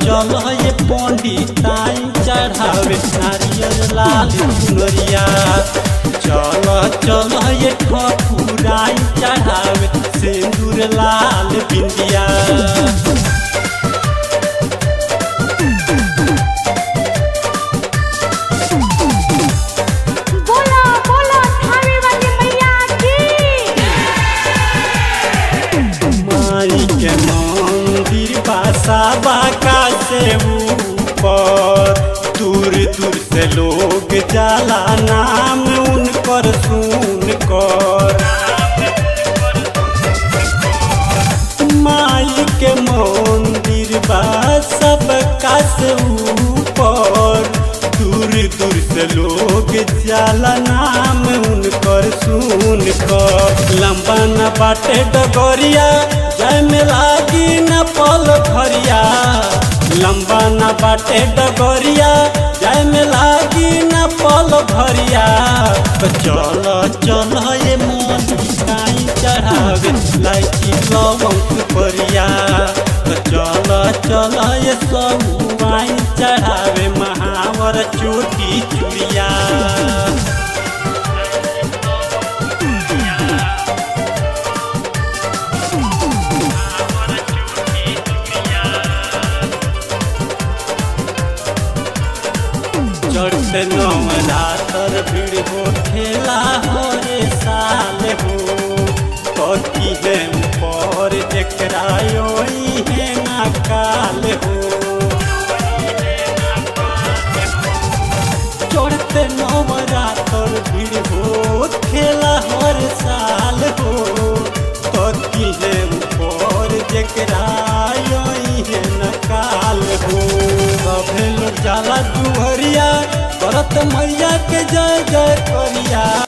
चल ये पंडिताई चढ़ावे नारियल लाल चुनरिया चल चल ये ठकुराई चढ़ावे सिंदूर लाल बिंदिया बोला बोला थावे वाली मैया की माई के मंदिर बासा बाका से ऊपर दूर दूर से लोग जाला नाम उनकर सुन कर माई के मंदिर बा सबका से ऊपर दूर दूर से लोग जाला नाम उनकर सुन कर लंबा न बाटे डगरिया जय में लागी न पल भरिया लंबा न बाटे डगरिया जय में लागी न पल भरिया तो चल चल ये मन काई चढ़ावे लाइची लवंग परिया तो चल चल ये सब वाइन चढ़ावे महावर चोटी चुड़िया चढ़ते नवरातर भीड़ हो ठेला हो रे साल हो कथी है पर जकरा योई है ना काल हो चढ़ते नवरातर भीड़ हो ठेला हर साल हो कथी है पर जकरा योई है ना काल हो सभे लोग जाला दुहरिया करत मैया के जय जय करिया